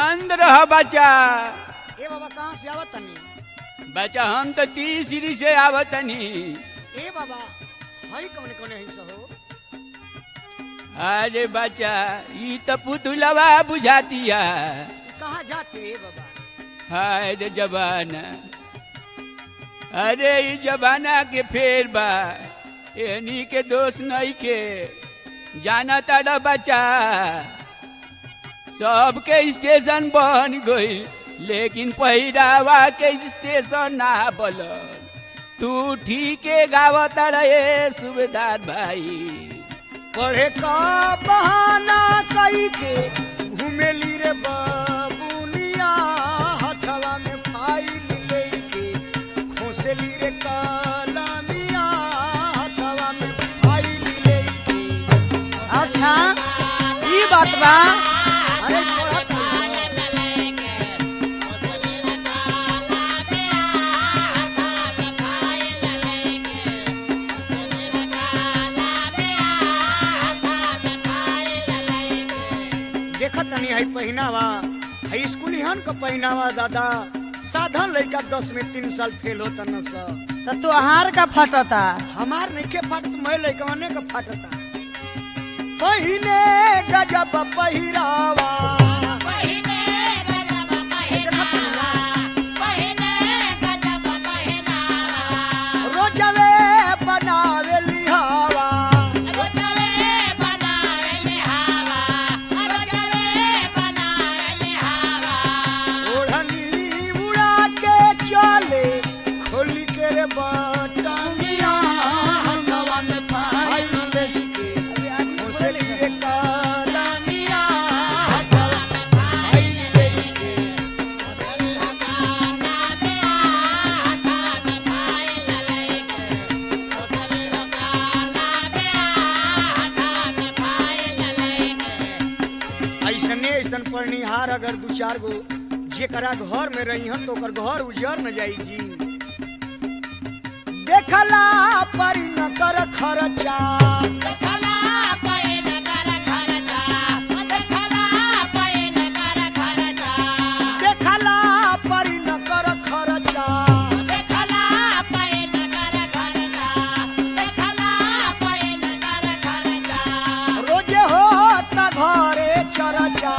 आनंद रह बच्चा ए बाबा कहाँ से आवत तनी बच्चा हम तो तीसरी से आवतनी ए बाबा हई कौन कौन है सहो अरे बच्चा ई तो पुतुलवा बुझातिया कहाँ जाते ए बाबा हाय रे जबाना अरे ई जबाना के फेर बा एनी के दोष नहीं के जाना तारा बच्चा सबके स्टेशन बन गई लेकिन पहिरावा के स्टेशन ना बल तू ठीके गावत रहे सुबेदार भाई पढ़े का बहाना कई के घूमेली रे बाबुनिया हथवा में फाइल लेके खोसली रे कलमिया हथवा में फाइल लेके अच्छा ई बात बा अरे पढ़त देखत तनी है पहिनावा है स्कूली हन का पहिनावा दादा साधन लइका दस में तीन साल फेल होता न सा तो तोहार का फटता हमार नहीं के फाटत मैं लइकवने का फाटता पहिने गजब पहिरावा रोजवे बनावे लिहावा ओढ़नी उड़ा के चले खोली के रे बटमिया हवा में पाई लेके खोसली रे कलमिया हवा में पाई लेके ऐसने ऐसन परनिहार अगर दू चार गो जेकरा घर में रही हन तो ओकर घर उजर न जाई जी देखला परी न कर खर्चा देखला परी न कर खर्चा रोजे हो त घरे चरचा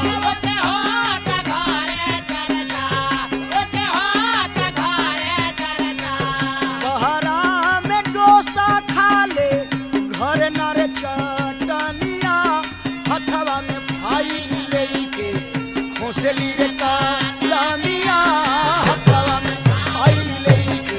बहरा में डोसा खा ले घर न रे चटनिया हथवा में भाई लेके खोसली रे कलमिया हथवा में भाई लेके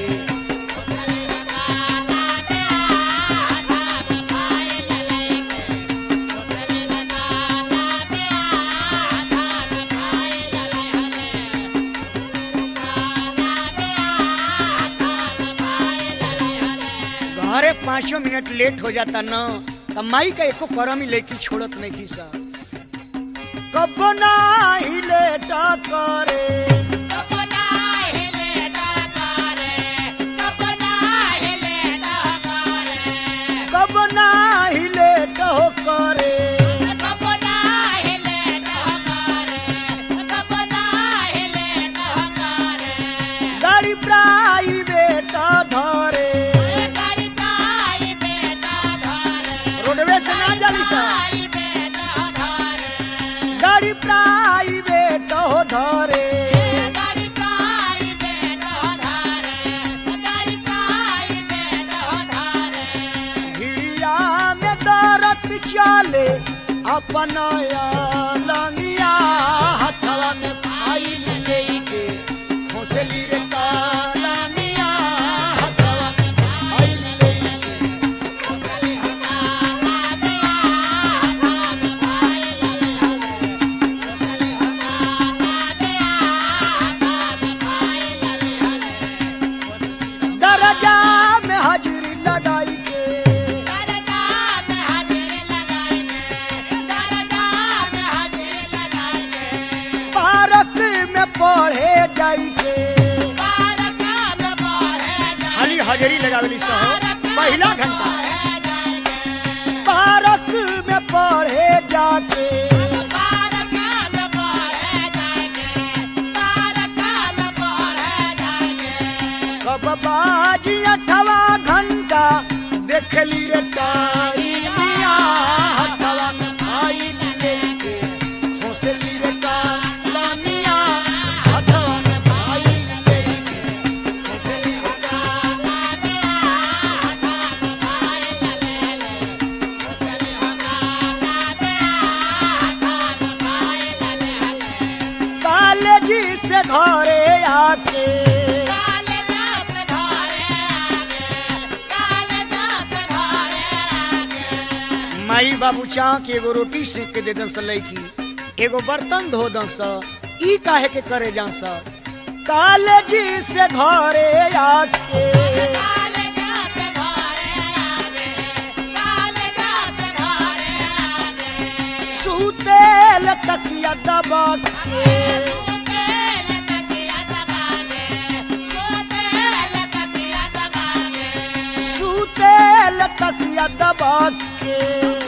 घरे पाँचों मिनट लेट हो जाता न त माई का एको करम ही लेके छोड़त नहीं की सा कब नाही लेट करे कब नाही लेट हो करे गाड़ी प्राइवेट धरे रोडवे से ना जाली सा गाड़ी प्राइवेट हो धरे हिड़िया में दरत चले अपन लंगिया हथवा में फाइल लेके खोसली रे कलमिया हथवा में फाइल लेके दरजा में हाजिरी लगाई के पार्क में पढ़े जाई के खाली हाजिरी लगावली सहो पहला घंटा पार्क में पढ़े जाके कब बाजी अठवा घंटा देखली रे टाइमिया हथवा में फाइल लेके खोसली रे कालामिया हथवा में फाइल लेके खोसली रे कालामिया कालेजी से घरे आके माई बाबू चाह के एगो रोटी सेक के दे दन स लैकी एगो बर्तन धो दन स ई काहे के करे जा स कालेजी से घरे आके सुतेल तकिया दबा के सुतेल तकिया दबा के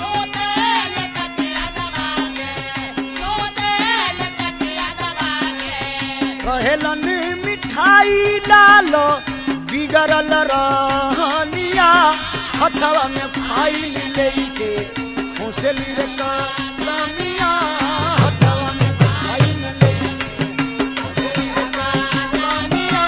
कहेलन मिठाई लालो बिगड़ल रहनिया हथवा में फाइल लेके खोसली रे कलमिया हथवा में फाइल लेके खोसली रे कलमिया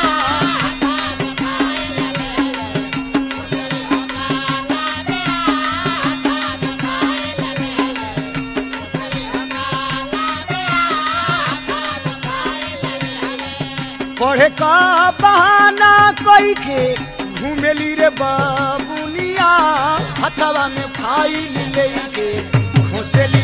पढ़े का बहाना कई के घूमेली रे बाबुनिया हथवा में फाइल लेके खोसेली